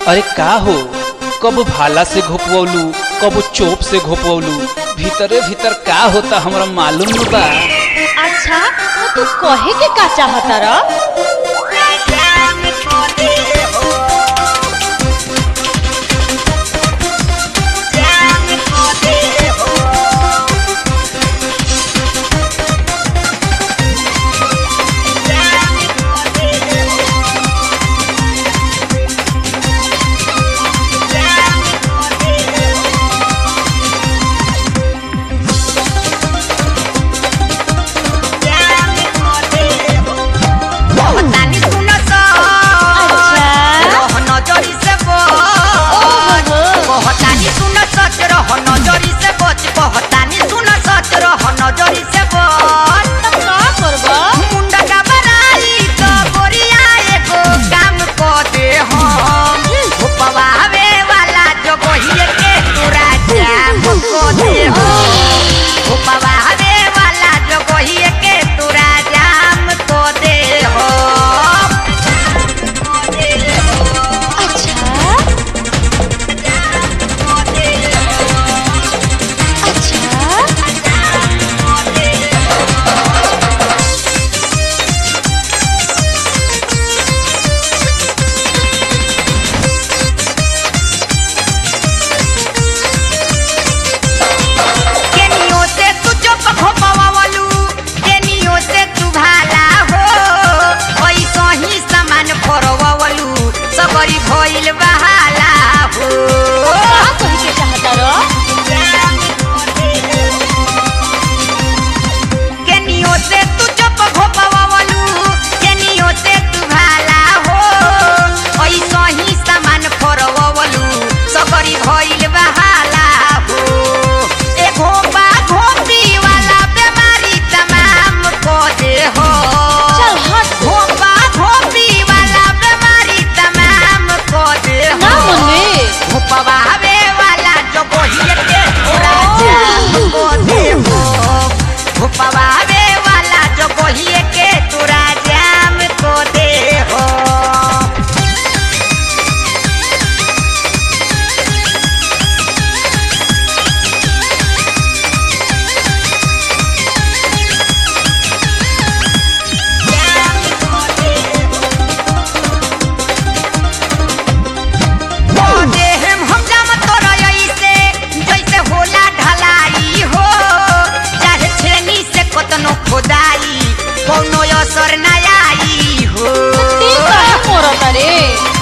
अरे का हो कब भाला से घोपवलू कब चोप से घोपवलू भीतरे भीतर का होता हमरा मालूम न बा अच्छा तो तू कहे के का चाहता र कहतानी सुन स अच्छा रह नजरी से बच कहतानी सुन सच रह नजरी से बच कहतानी सुन सच रह नजरी से बच तब का करबा मुंडा का बनाई तो गोरिया एगो काम क दे हम उपवावे वाला जो गोहिए के तोरा जाम क दे हम उपवावे वाला जो गोहिए के तोरा जाम क दे हम अच्छा अच्छा केनियो से तू चुप खोपवावलू केनियो से तू भाला हो ऐसा ही सामान फरवावलू सबरी भइल बहाला हो का कहे के चाहता र केनियो से तू चुप खोपवावलू केनियो से तू भाला हो ऐसा ही सामान फरवावलू सबरी भइल बहाला हो एगो बा घोपी वाला बीमारी तमाम को दे हो चल हट घोपा घोपी वाला बीमारी तमाम को दे ना हो मम्मी घोपवावे वाला जो गोहिए के पूरा जाम को दे हो घोपवावे वाला जो गोहिए के तोरा जाम को दे हो देहम हम जाम तोरा ऐसे जैसे होला ढलाई हो चाहे छेनी से कतनो खोदाई कोनो असर ना आई हो ती काहे मोरत रे